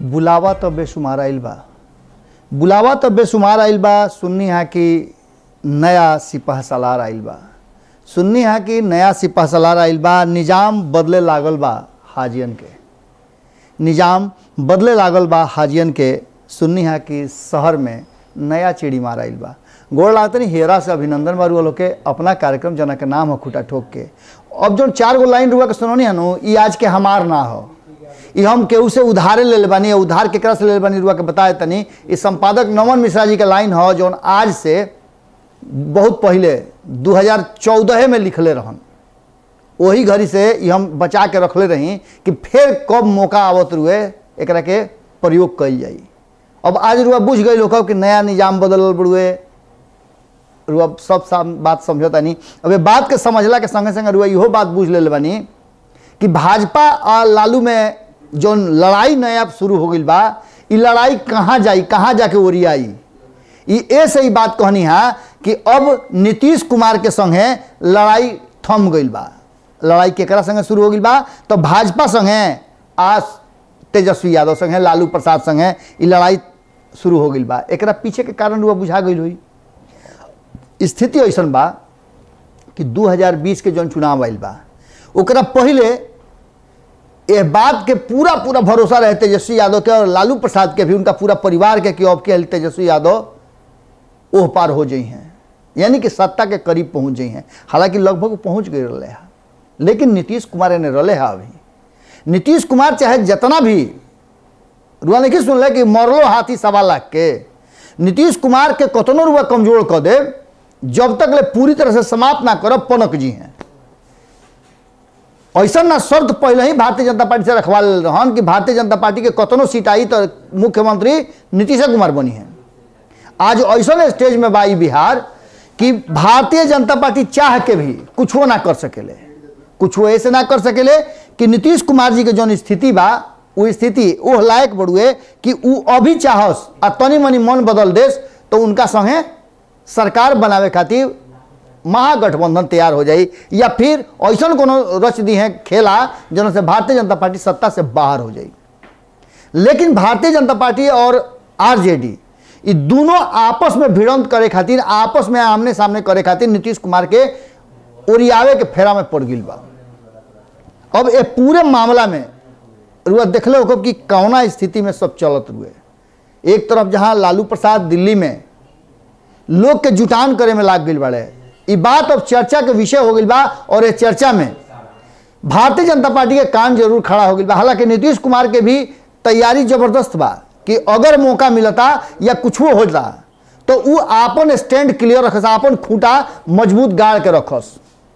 बुलावा तो बेशुमार आइल बा बुलावा तो बेशुमार आइल बा सुन्नी है कि नया सिपह सलार आइल बा सुन्नी है कि नया सिपह सलार आइल बा निज़ाम बदले लागल बा हाजियन के निज़ाम बदले लागल बा हाजियन के सुन्नी है कि शहर में नया चिड़ी मार आइल बा गोड़ लागतनी हेरा से अभिनंदन बारू वालों के अपना कार्यक्रम जना के नाम हो खुटा ठोक के अब जो चार गो लाइन रुआ के सुनोनी है नु ई आज के हमार ना हो ई हम केहू से उधारे ले ले बानी उधार केकरा से ले ले बानी रुआ के बताए तनी ई संपादक नमन मिश्रा जी के लाइन हो जौन आज से बहुत पहले 2014 में लिखले रहन वही घड़ी से ई हम बचा के रखले रही कि फिर कब मौका आवत रुए एकरा के प्रयोग कइल जाई अब आज रुआ बुझ गई लोग कि नया निजाम बदलल बड़ुए रुआ सब साम बात समझता नहीं अब ये बात के समझला के संगे संगे रुआ इहो बात बुझ ले बानी कि भाजपा और लालू में जो लड़ाई नया शुरू हो गई बा ई लड़ाई कहाँ जाई कहाँ जाके ओरियाई ई ए से ही बात कहनी है कि अब नीतीश कुमार के संगे लड़ाई थम गई बा लड़ाई केकरा संगे शुरू हो गई बा तो भाजपा संगे आज तेजस्वी यादव संगे लालू प्रसाद संगे ई लड़ाई शुरू हो गई बा एकरा पीछे के कारण रुआ बुझा गई हुई स्थिति ऐसन बा कि 2020 के जौन चुनाव आयल बा ओकरा पहले यह बात के पूरा पूरा भरोसा रहे तेजस्वी यादव के और लालू प्रसाद के भी उनका पूरा परिवार के कि अब के तेजस्वी यादव ओह पार हो जाइ हैं यानी कि सत्ता के करीब पहुंच जाइ हैं हालांकि लगभग पहुंच गए रहे हैं लेकिन नीतीश कुमार ने रले है अभी नीतीश कुमार चाहे जितना भी रुआ नहीं सुन ले कि मरलो हाथी सवा लाख के नीतीश कुमार के कतनो रुआ कमजोर कर दे जब तक ले पूरी तरह से समाप्त ना करब पनक जी हैं ऐसा ना शर्त पहले ही भारतीय जनता पार्टी से रखवा ले रहन कि भारतीय जनता पार्टी के कतनो सीट आई तो मुख्यमंत्री नीतीश कुमार बनी है आज ऐसा स्टेज में बाई बिहार कि भारतीय जनता पार्टी चाह के भी कुछो ना कर सकेले कुछो ऐसे ना कर सकेले कि नीतीश कुमार जी के जौन स्थिति बा वो स्थिति ओह लायक बड़ुए कि उ अभी चाहस आ तनी मनी मन बदल देस तो उनका संगे सरकार बनावे खातिर महागठबंधन तैयार हो जाई या फिर ऐसा कोनो रच दी है खेला जौन से भारतीय जनता पार्टी सत्ता से बाहर हो जाई लेकिन भारतीय जनता पार्टी और आरजेडी ये दोनों आपस में भिड़ंत करे खातिर आपस में आमने सामने करे खातिर नीतीश कुमार के ओरियावे के फेरा में पड़ गई बा अब ये पूरे मामला में रुआ देखले हो कि कौना स्थिति में सब चलत रुए एक तरफ जहां लालू प्रसाद दिल्ली में लोग के जुटान करे में लाग गई बाड़े ई बात अब चर्चा के विषय हो गई बा और ये चर्चा में भारतीय जनता पार्टी के कान जरूर खड़ा हो गई बा हालांकि नीतीश कुमार के भी तैयारी जबरदस्त बा कि अगर मौका मिलता या कुछ हो जाता तो वो आपन स्टैंड क्लियर रखस आपन खूंटा मजबूत गाड़ के रखस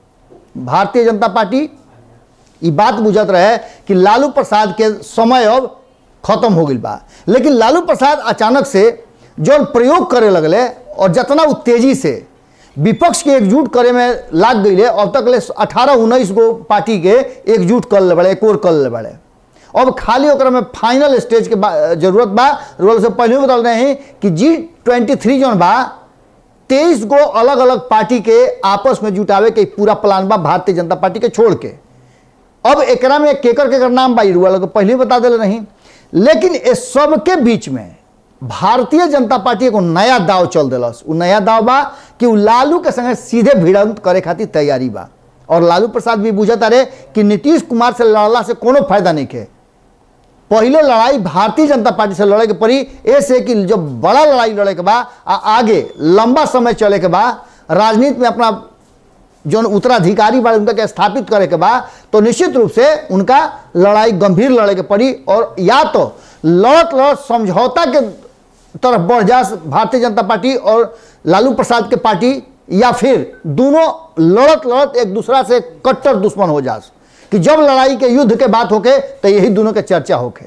भारतीय जनता पार्टी ये बात बुझत रहे कि लालू प्रसाद के समय अब खत्म हो गई बा लेकिन लालू प्रसाद अचानक से जो प्रयोग करे लगले और जितना वो तेजी से विपक्ष के एकजुट करे में लाग गई अब तक ले अठारह उन्नीस गो पार्टी के एकजुट कर ले बड़े एक और कर ले बड़े अब खाली ओकरा में फाइनल स्टेज के जरूरत बा रोल से पहले बता रहे हैं कि जी ट्वेंटी थ्री जौन बा तेईस गो अलग अलग पार्टी के आपस में जुटावे के पूरा प्लान बा भारतीय जनता पार्टी के छोड़ के अब एकरा में केकर केकर नाम बाई रुआ लोग पहले बता दिले नहीं लेकिन इस सब के बीच में भारतीय जनता पार्टी को नया दाव चल दिलस उ नया दाव बा कि उ लालू के संगे सीधे भिड़ंत करे खातिर तैयारी बा और लालू प्रसाद भी बुझता रहे कि नीतीश कुमार से लड़ला से कोनो फायदा नहीं के पहले लड़ाई भारतीय जनता पार्टी से लड़े के पड़ी ऐसे कि जब बड़ा लड़ाई लड़े के बा आ आगे लंबा समय चले के बा राजनीति में अपना जो उत्तराधिकारी बा उनका के स्थापित करे के बा तो निश्चित रूप से उनका लड़ाई गंभीर लड़े के पड़ी और या तो लड़त लड़त समझौता के तरफ बढ़ जा भारतीय जनता पार्टी और लालू प्रसाद के पार्टी या फिर दोनों लड़त लड़त एक दूसरा से कट्टर दुश्मन हो जा कि जब लड़ाई के युद्ध के बात होके तो यही दोनों के चर्चा होके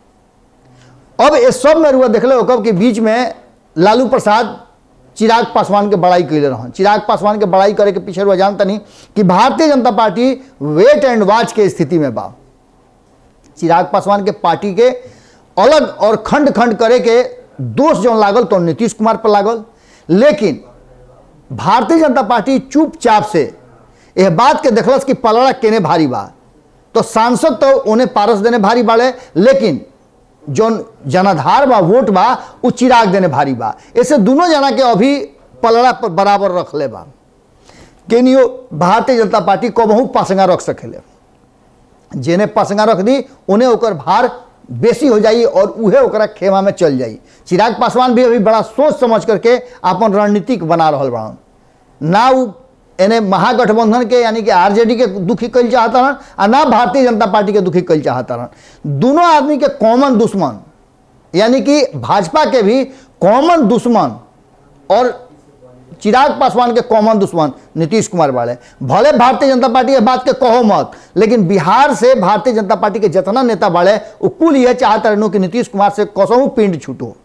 अब इस सब में रुआ देखले हो कि बीच में लालू प्रसाद चिराग पासवान के बड़ाई कैले रहन चिराग पासवान के बड़ाई करे के पीछे रुआ जानता नहीं कि भारतीय जनता पार्टी वेट एंड वॉच के स्थिति में बा चिराग पासवान के पार्टी के अलग और खंड खंड करे के दोष जो लागल तो नीतीश कुमार पर लागल लेकिन भारतीय जनता पार्टी चुपचाप से यह बात के देखलस कि पलड़ा केने भारी बा तो सांसद तो उन्हें पारस देने भारी बाड़े लेकिन जौन जनाधार बा वोट बा उ चिराग देने भारी बा ऐसे दोनों जना के अभी पलड़ा पर बराबर रख ले बा केनियो भारतीय जनता पार्टी कबहू पासंगा रख सकेले जेने पासंगा रख दी उन्हें ओकर भार बेसी हो जाई और उहे ओकरा खेमा में चल जाई चिराग पासवान भी अभी बड़ा सोच समझ करके अपन रणनीतिक बना रहल बड़न ना उ एने महागठबंधन के यानी कि आरजेडी के दुखी कल चाहता रहन आ ना भारतीय जनता पार्टी के दुखी कल चाहता रहन दोनों आदमी के कॉमन दुश्मन यानी कि भाजपा के भी कॉमन दुश्मन और चिराग पासवान के कॉमन दुश्मन नीतीश कुमार बाड़े भले भारतीय जनता पार्टी ये बात के कहो मत लेकिन बिहार से भारतीय जनता पार्टी के जितना नेता बाड़े वो कुल यह चाहता रहनु कि नीतीश कुमार से कसहू पिंड छूटो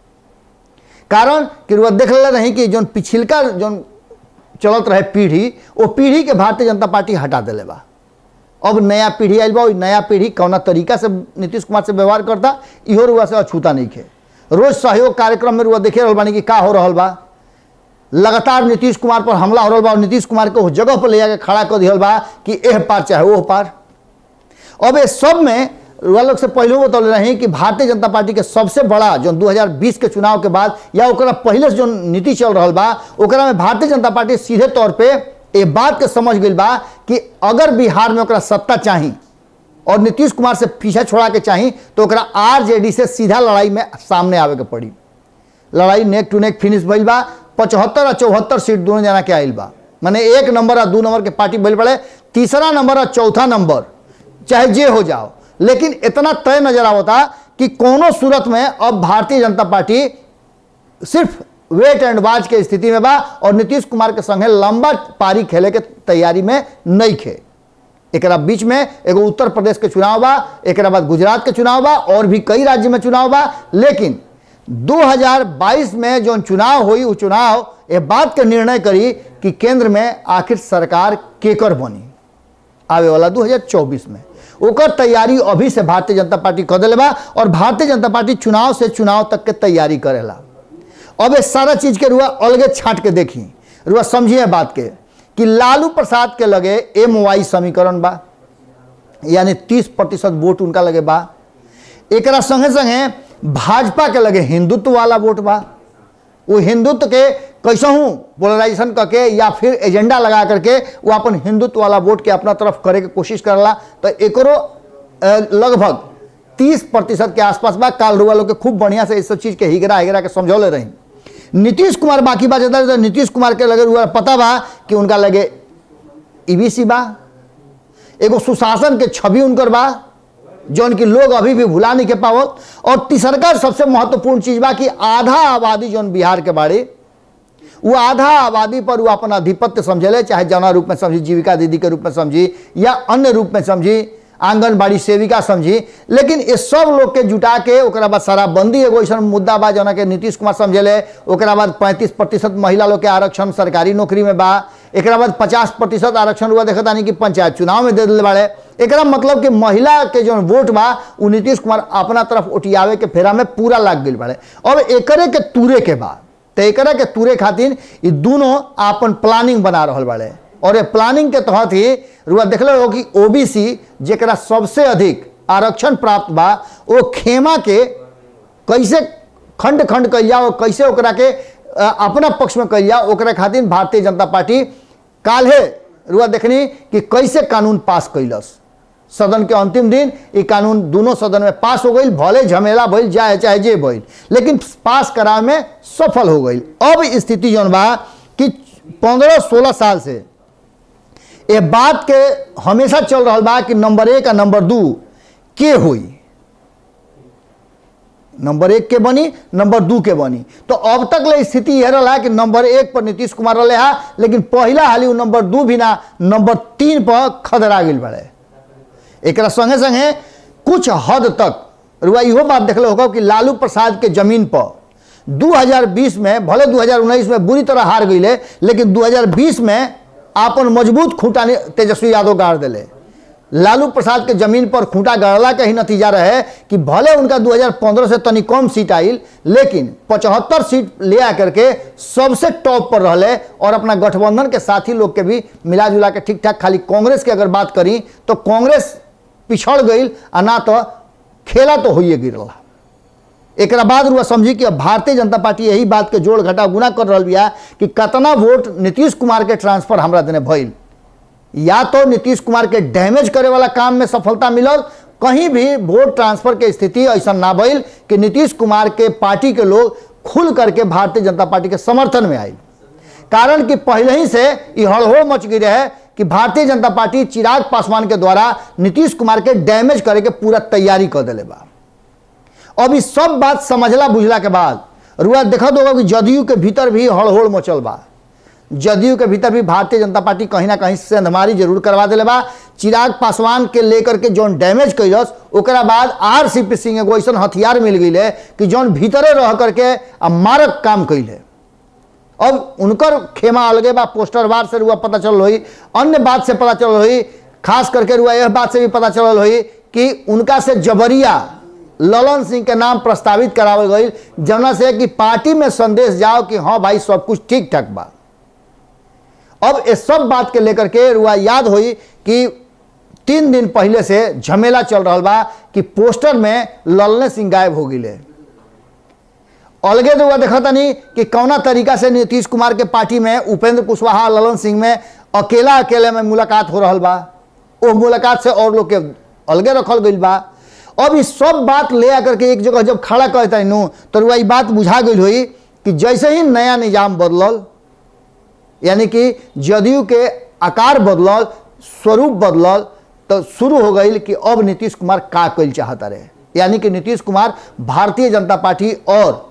कारण कि वह देख ले रही कि जो पिछिलका जो चलत रहे पीढ़ी वो पीढ़ी के भारतीय जनता पार्टी हटा दिले बा अब नया पीढ़ी आयल बा ओइ नया पीढ़ी कौना तरीका से नीतीश कुमार से व्यवहार करता इहो रुआ से अछूता नहीं खे रोज सहयोग कार्यक्रम में रुआ देखे रहल बानी कि का हो रहल बा लगातार नीतीश कुमार पर हमला हो रहल बा और नीतीश कुमार के उस जगह पर ले जाके खड़ा कर दिहल बा कि एह पार चाहे ओह पार अब ये सब में रुआ लोग से पहले बतौले रही कि भारतीय जनता पार्टी के सबसे बड़ा जो 2020 के चुनाव के बाद या ओकरा पहले से जो नीति चल रहा बा ओकरा में भारतीय जनता पार्टी सीधे तौर पे ये बात के समझ गई बा कि अगर बिहार में ओकरा सत्ता चाही और नीतीश कुमार से पीछा छोड़ा के चाही तो ओकरा आरजेडी से सीधा लड़ाई में सामने आवे के पड़ी लड़ाई नेक टू नेक फिनिश भइल बा पचहत्तर और चौहत्तर सीट दोनों जना के आयल बा माने एक नंबर और दो नंबर के पार्टी बल पड़े तीसरा नंबर और चौथा नंबर चाहे जे हो जाओ लेकिन इतना तय नजर आवता कि कोनो सूरत में अब भारतीय जनता पार्टी सिर्फ वेट एंड वाच के स्थिति में बा और नीतीश कुमार के संगे लंबा पारी खेले के तैयारी में नहीं खे एकरा बीच में एगो उत्तर प्रदेश के चुनाव बा एकरा बाद गुजरात के चुनाव बा और भी कई राज्य में चुनाव बा लेकिन 2022 में जो चुनाव हुई वो चुनाव ये बात के निर्णय करी कि केंद्र में आखिर सरकार केकर बनी आवे वाला 2024 में ओकर तैयारी अभी से भारतीय जनता पार्टी कर दिले बा और भारतीय जनता पार्टी चुनाव से चुनाव तक के तैयारी करेला अब ये सारा चीज के रुआ अलगे छाट के देखी रुआ समझिए बात के कि लालू प्रसाद के लगे एम वाई समीकरण बा यानी तीस प्रतिशत वोट उनका लगे बा एकरा संगे संगे भाजपा के लगे हिंदुत्व वाला वोट बा वो हिंदुत्व के कैसहू पोलराइजेशन करके या फिर एजेंडा लगा करके वो अपन हिंदुत्व वाला वोट के अपना तरफ करे के कोशिश करला तो एकरो अ, लगभग तीस प्रतिशत के आसपास बा काल रुआ लोग के खूब बढ़िया से इस सब चीज के हिगरा हिगरा के समझौले रही नीतीश कुमार बाकी बात जाता तो नीतीश कुमार के लगे रुआ पता बा कि उनका लगे ईबीसी बा एगो सुशासन के छवि उनकर बा जौन की लोग अभी भी भुला नहीं के पावत और तीसरका सबसे महत्वपूर्ण चीज बा कि आधा आबादी जौन बिहार के बारे वो आधा आबादी पर वो अपन आधिपत्य समझेले चाहे जना रूप में समझी जीविका दीदी के रूप में समझी या अन्य रूप में समझी आंगनबाड़ी सेविका समझी लेकिन ये सब लोग के जुटा के ओकरा बाद शराबबंदी एगो ऐसा मुद्दा बा जना के नीतीश कुमार समझेले ओकरा बाद पैंतीस प्रतिशत महिला लोग के आरक्षण सरकारी नौकरी में बा एकरा बाद पचास प्रतिशत आरक्षण हुआ देखा तानी कि पंचायत चुनाव में दे दिले बाड़े एकरा मतलब कि महिला के जो वोट बा उ नीतीश कुमार अपना तरफ उठियावे के फेरा में पूरा लाग गई बाड़े अब एकरे के तूरे के बा तो एकरा के तूरे खातिर ये दोनों अपन प्लानिंग बना रहल बाड़े और ये प्लानिंग के तहत ही रुआ देखले हो कि ओबीसी जेकरा सबसे अधिक आरक्षण प्राप्त बा वो खेमा के कैसे खंड खंड कल जाओ कैसे ओकरा के अ, अपना पक्ष में कल जाओ ओकरा खातिर भारतीय जनता पार्टी काल्हे रुआ देखनी कि कैसे कानून पास कैलस सदन के अंतिम दिन ये कानून दोनों सदन में पास हो गई भले झमेला भइल जाए चाहे जे भइल लेकिन पास करावे में सफल हो गई अब स्थिति जौन बा कि पंद्रह सोलह साल से ये बात के हमेशा चल रहा बा कि नंबर एक आ नंबर दू के हुई नंबर एक के बनी नंबर दू के बनी तो अब तक ले स्थिति यह रहा कि नंबर एक पर नीतीश कुमार रहे हा लेकिन पहला हाली उ नंबर दू भी ना नंबर तीन पर खदरा गई बड़े एक संगे संगे कुछ हद तक रुआ इहो बात देखले होगा कि लालू प्रसाद के जमीन पर 2020 में भले 2019 में बुरी तरह हार गई लेकिन 2020 में आपन मजबूत खूंटा नि- तेजस्वी यादव गाड़ दिले लालू प्रसाद के जमीन पर खूंटा गाड़ला के ही नतीजा रहे कि भले उनका 2015 से तनी कम सीट आइल लेकिन 75 सीट ले आकर के सबसे टॉप पर रहले और अपना गठबंधन के साथी लोग के भी मिला जुला के ठीक ठाक खाली कांग्रेस की अगर बात करी तो कांग्रेस पिछड़ गई आ ना तो खेला तो होइए गिरला एक बाद रुआ समझी कि अब भारतीय जनता पार्टी यही बात के जोड़ घटा गुना कर रहा बिया कि कतना वोट नीतीश कुमार के ट्रांसफर हमरा देने भइल या तो नीतीश कुमार के डैमेज करे वाला काम में सफलता मिलल कहीं भी वोट ट्रांसफर के स्थिति ऐसा ना भइल कि नीतीश कुमार के पार्टी के लोग खुल करके भारतीय जनता पार्टी के समर्थन में आए कारण कि पहले ही से ये हड़हो मच गई रहे कि भारतीय जनता पार्टी चिराग पासवान के द्वारा नीतीश कुमार के डैमेज करे के पूरा तैयारी कर दिले बा अब इस सब बात समझला बुझला के बाद रुआ देखत होगा कि जदयू के भीतर भी हड़होड़ मचल बा जदयू के भीतर भी भारतीय जनता पार्टी कहीं ना कहीं सेंधमारी जरूर करवा दिले बा चिराग पासवान के लेकर के जौन डैमेज कैलस ओकरा बाद आर सी पी सिंह एगो ऐसा हथियार मिल गई है कि जौन भीतरे रह करके आ मारक काम कैले अब उनकर खेमा अलगे बा पोस्टर वार से रुआ पता चल हुई अन्य बात से पता चल हुई खास करके रुआ यह बात से भी पता चल हुई कि उनका से जबरिया ललन सिंह के नाम प्रस्तावित करावल गई जना से कि पार्टी में संदेश जाओ कि हाँ भाई सब कुछ ठीक ठाक बा अब इस सब बात के लेकर के रुआ याद हुई कि तीन दिन पहले से झमेला चल रहा बा कि पोस्टर में ललने सिंह गायब हो गई अलगे तो देखा तनी कि कौना तरीका से नीतीश कुमार के पार्टी में उपेंद्र कुशवाहा ललन सिंह में अकेला अकेले में मुलाकात हो रहा बा वो मुलाकात से और लोग के अलगे रखल गई बा अब इस सब बात ले आकर के एक जगह जब खड़ा कहता नु तो रुआ बात बुझा गई हुई कि जैसे ही नया निजाम बदलल यानी कि जदयू के आकार बदलल स्वरूप बदलल तो शुरू हो गई कि अब नीतीश कुमार का कल चाहता रहे यानी कि नीतीश कुमार भारतीय जनता पार्टी और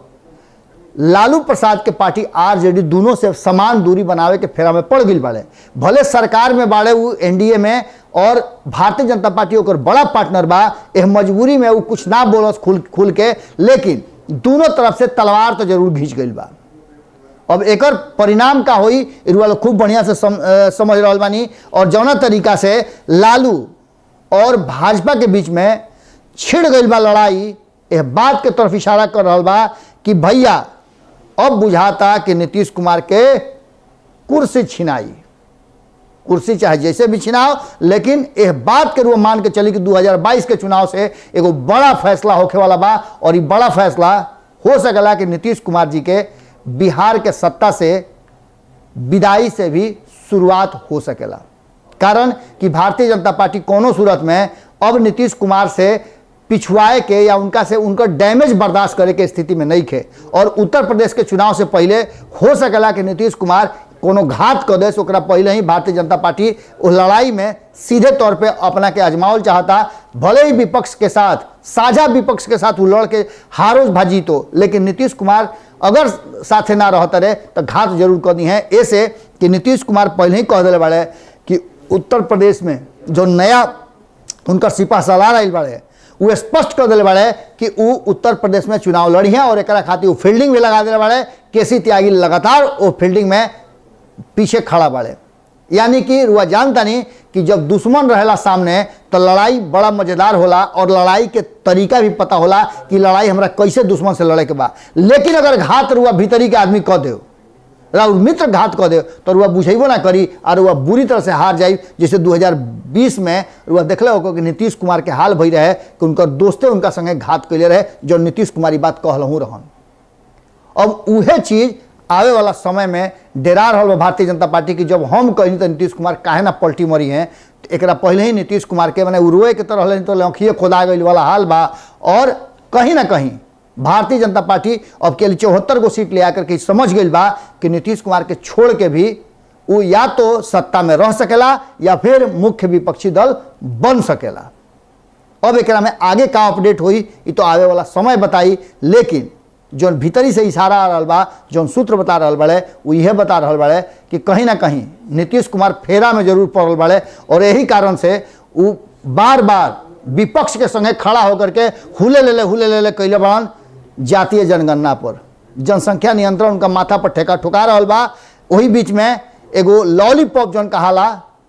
लालू प्रसाद के पार्टी आरजेडी दोनों से समान दूरी बनावे के फेरा में पड़ गई बाड़े भले सरकार में बाड़े वो एनडीए में और भारतीय जनता पार्टी ओकर बड़ा पार्टनर बा एह मजबूरी में वो कुछ ना बोलस खुल खुल के लेकिन दोनों तरफ से तलवार तो जरूर घींच गई बा अब एकर परिणाम का होई रुआ लोग खूब बढ़िया से सम, अ, समझ रहा बानी और जौना तरीका से लालू और भाजपा के बीच में छिड़ गई बा लड़ाई यह बात के तरफ इशारा कर रहा बा कि भैया अब बुझाता कि नीतीश कुमार के कुर्सी छिनाई कुर्सी चाहे जैसे भी छिनाओ लेकिन यह बात के रूप मान के चली कि 2022 के चुनाव से एगो बड़ा फैसला होखे वाला बा और ये बड़ा फैसला हो सकेला कि नीतीश कुमार जी के बिहार के सत्ता से विदाई से भी शुरुआत हो सकेला कारण कि भारतीय जनता पार्टी कोनो सूरत में अब नीतीश कुमार से पिछुआए के या उनका से उनका डैमेज बर्दाश्त करे के स्थिति में नहीं थे और उत्तर प्रदेश के चुनाव से पहले हो सकेला कि नीतीश कुमार कोनो घात कर दे ओकरा पहले ही भारतीय जनता पार्टी उस लड़ाई में सीधे तौर पे अपना के आजमावल चाहता भले ही विपक्ष के साथ साझा विपक्ष के साथ वो लड़ के हारोज भाजी तो लेकिन नीतीश कुमार अगर साथे ना रहता रहे तो घात जरूर कर दी है ऐसे कि नीतीश कुमार पहले ही कह दिले बाड़े कि उत्तर प्रदेश में जो नया उनका सिपा सलार आयल बाड़े वो स्पष्ट कर दिले बाड़े कि वो उत्तर प्रदेश में चुनाव लड़ी है और एक खातिर वो फील्डिंग भी लगा दिले बाड़े केसी त्यागी लगातार वो फील्डिंग में पीछे खड़ा बाड़े यानी कि रुआ जानता नहीं कि जब दुश्मन रहेला सामने तो लड़ाई बड़ा मजेदार होला और लड़ाई के तरीका भी पता होला कि लड़ाई हमरा कैसे दुश्मन से लड़े के बा लेकिन अगर घात रुआ भीतरी के आदमी कह दे राउर मित्र घात कह दे तो रुआ बुझेबो ना करी और रुआ बुरी तरह से हार जाई जैसे 2020 में रुआ देखले हो कि नीतीश कुमार के हाल भई रहे कि उनकर दोस्ते उनका संगे घात कैले रहे जो नीतीश कुमार ई बात कहलहूँ रहन अब उहे चीज आवे वाला समय में डेरा रहा भारतीय जनता पार्टी की जब हम कही तो नीतीश कुमार काहे ना पलटी मरी हैं तो एकरा पहले ही नीतीश कुमार के मैंने उरुए के तरह रहले तो लौखिए खोदा गई वाला हाल बा और कहीं ना कहीं भारतीय जनता पार्टी अब के चौहत्तर गो सीट ले आकर के समझ गई बा कि नीतीश कुमार के छोड़ के भी वो या तो सत्ता में रह सकेला या फिर मुख्य विपक्षी दल बन सकेला अब एक में आगे का अपडेट हुई ये तो आवे वाला समय बताई लेकिन जौन भीतरी से इशारा आ रहा बा जौन सूत्र बता रहा बड़े वो यह बता रहा बड़े कि कहीं ना कहीं नीतीश कुमार फेरा में जरूर पड़ल बड़े और यही कारण से वो बार बार विपक्ष के संगे खड़ा होकर के हुले ले ले हुले ले ले कैले बड़न जातीय जनगणना पर जनसंख्या नियंत्रण उनका माथा पर ठेका ठुका रहा बा वही बीच में एगो लॉलीपॉप जौन कहाला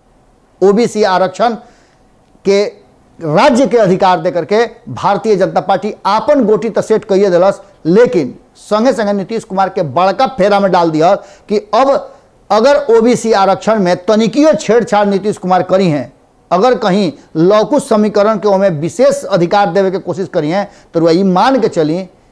ओबीसी आरक्षण के राज्य के अधिकार दे करके भारतीय जनता पार्टी आपन गोटी तो सेट कहिए दिलस लेकिन संगे संगे नीतीश कुमार के बड़का फेरा में डाल दिया कि अब अगर ओबीसी आरक्षण में तनिकियो छेड़छाड़ नीतीश कुमार करी हैं अगर कहीं लौकुश समीकरण के ओमें विशेष अधिकार देवे के कोशिश करी हैं तो रुआ ई मान के चली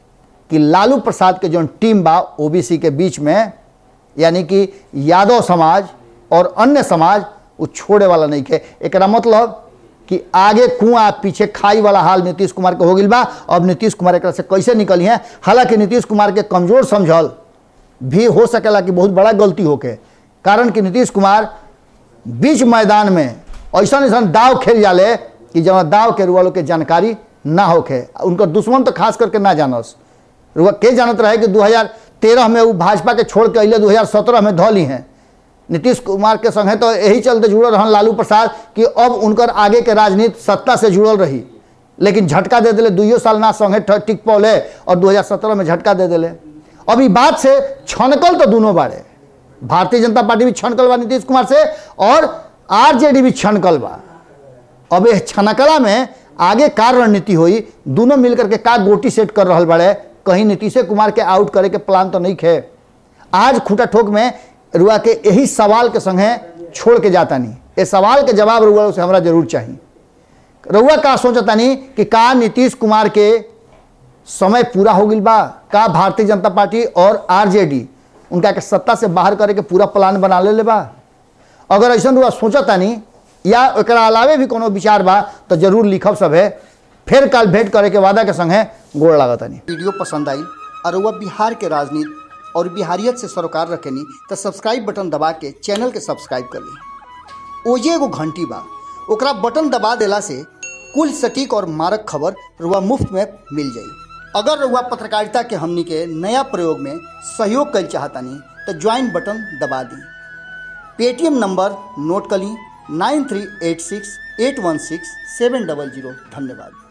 कि लालू प्रसाद के जो टीम बा ओबीसी के बीच में यानी कि यादव समाज और अन्य समाज वो छोड़े वाला नहीं खे एकरा मतलब कि आगे कुआं पीछे खाई वाला हाल नीतीश कुमार के हो गई बा अब नीतीश कुमार एकरा से कैसे निकली हैं हालांकि नीतीश कुमार के कमजोर समझल भी हो सकेला कि बहुत बड़ा गलती होके कारण कि नीतीश कुमार बीच मैदान में ऐसा ऐसा दाव खेल जाले कि जब दाव के रुआ लोग के जानकारी ना होके उनका दुश्मन तो खास करके ना जानस रुआ के जानत रहे कि 2013 में वो भाजपा के छोड़ के अले 2017 में धौली हैं नीतीश कुमार के संगे तो यही चलते जुड़ल रहन लालू प्रसाद कि अब उनकर आगे के राजनीति सत्ता से जुड़ल रही लेकिन झटका दे दिले दुइयो साल ना संगे ठ- टिक पौले और 2017 में झटका दे दिले अब ई बात से छनकल तो दोनों बारे भारतीय जनता पार्टी भी छनकल बा नीतीश कुमार से और आरजेडी भी छनकल बा अब ये छनकला में आगे का रणनीति हुई दोनों मिलकर के का गोटी सेट कर रहा बड़े कहीं नीतीश कुमार के आउट करे के प्लान तो नहीं खे आज खूटा ठोक में रुआ के यही सवाल के संगे छोड़ के जाता नहीं ये सवाल के जवाब रुआ से हमरा जरूर चाहिए रुआ का सोचता नहीं कि का नीतीश कुमार के समय पूरा हो गई बा का भारतीय जनता पार्टी और आरजेडी उनका के सत्ता से बाहर करे के पूरा प्लान बना ले, ले बा अगर ऐसा रुआ सोचता नहीं या एकरा अलावे भी कोनो विचार बा तो जरूर लिखब सब है फिर कल भेंट करे के वादा के संगे गोड़ लागता नहीं वीडियो पसंद आई और वह बिहार के राजनीति और बिहारियत से सरोकार रखेनी तो सब्सक्राइब बटन दबा के चैनल के सब्सक्राइब कर ली ओजे एगो घंटी बा ओकरा बटन दबा देला से कुल सटीक और मारक खबर रुआ मुफ्त में मिल जाई अगर रुआ पत्रकारिता के हमनी के नया प्रयोग में सहयोग कर चाहतानी तो ज्वाइन बटन दबा दी पेटीएम नंबर नोट कर ली nine three eight six eight one six seven double zero धन्यवाद